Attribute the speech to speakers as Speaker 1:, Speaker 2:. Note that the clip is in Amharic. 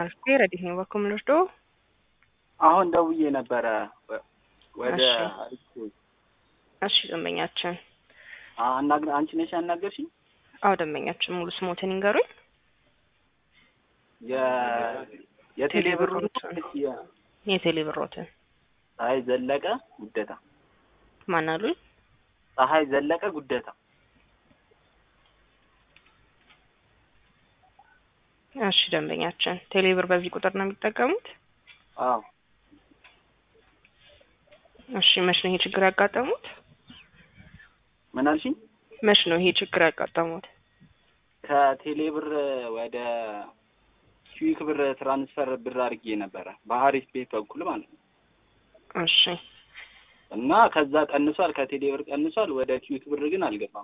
Speaker 1: አልፌ ረዲት ነው በኩል ምንወስዶ
Speaker 2: አሁን ደውዬ ነበረ ወደ
Speaker 1: እሺ ደንበኛችን
Speaker 2: አናግር አንቺ ነሽ ያናገርሽኝ?
Speaker 1: አዎ ደንበኛችን ሙሉ ስሞትን ይንገሩኝ።
Speaker 2: የ የቴሌ ብሩን
Speaker 1: የቴሌ ብሮትን
Speaker 2: ፀሐይ ዘለቀ ጉደታ
Speaker 1: ማን አሉኝ?
Speaker 2: ፀሐይ ዘለቀ ጉደታ
Speaker 1: እሺ ደንበኛችን ቴሌ ብር በዚህ ቁጥር ነው የሚጠቀሙት?
Speaker 2: አዎ
Speaker 1: እሺ መች ነው ይሄ ችግር ያጋጠሙት?
Speaker 2: ምን አልሽኝ?
Speaker 1: መች ነው ይሄ ችግር ያጋጠሙት?
Speaker 2: ከቴሌ ብር ወደ ኪዊክ ብር ትራንስፈር ብር አድርጌ ነበረ በሀሪፍ ቤት በኩል ማለት ነው።
Speaker 1: እሺ
Speaker 2: እና ከዛ ቀንሷል፣ ከቴሌ ብር ቀንሷል። ወደ ኪዊክ ብር ግን አልገባም።